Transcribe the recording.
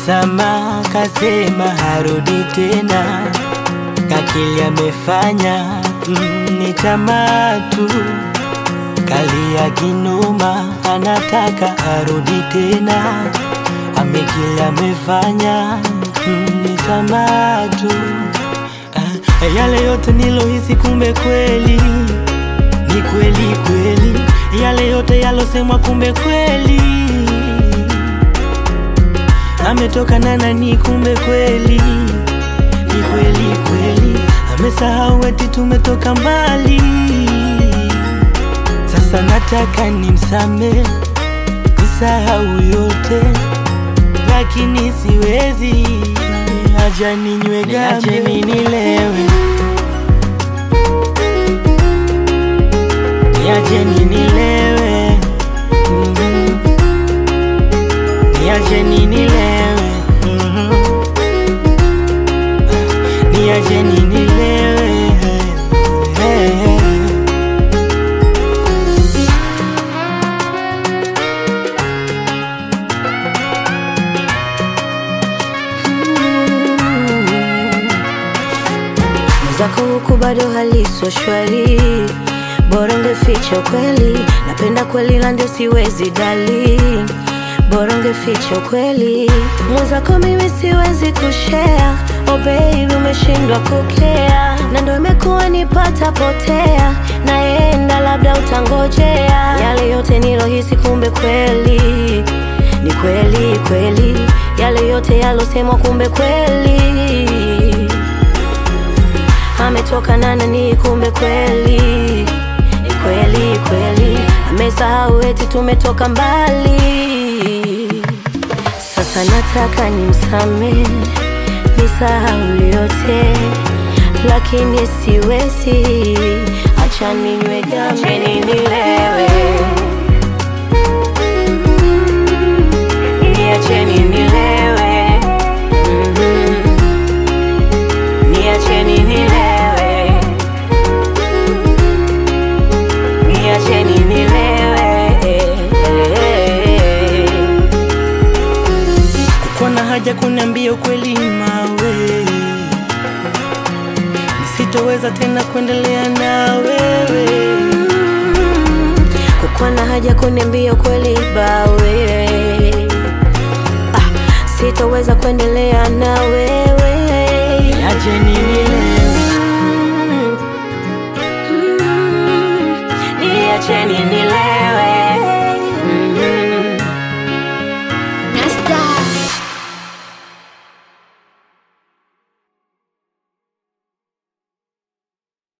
msamaha, kasema harudi tena, kakili amefanya mm, ni tamaa tu, kalia kinoma, anataka arudi tena, amekili amefanya mm, ni tamaa tu. Ah, yale yote nilohisi, kumbe kweli ni kweli kweli, yale yote yalosemwa, kumbe kweli ametoka na nani, kumbe kweli ni kweli kweli, amesahau eti tumetoka mbali. Sasa nataka nimsame, nisahau yote, lakini siwezi, acha ninywe gambe, niacheni nilewe, niacheni nilewe, mhm. niacheni nilewe, mhm. niacheni nilewe, hey, hey. Mwenzako huku bado haliso shwari, bora ungeficha ukweli. Napenda kweli na ndio siwezi dali, bora ungeficha ukweli. Mwenzako mimi siwezi kushare, oh baby umeshindwa kukea, na ndio imekuwa nipata potea, naenda labda utangojea. Yale yote nilohisi, kumbe kweli ni kweli kweli, yale yote yalosemwa, kumbe kweli ametoka na nani, kumbe kweli ni kweli kweli, amesahau eti tumetoka mbali. Sasa nataka nimsame, nisahau yote, lakini siwezi, acha ninywe gambe, nilewe, niacheni nilewe, mhm. Niacheni nilewe, niacheni nilewe. Kuna haja kuniambia ukweli mawe, nisitoweza tena kuendelea na wewe. Kukuwa na haja kuniambia ukweli bawe, ah, sitoweza kuendelea na wewe. Niacheni nilewe, Mm, mm, Niacheni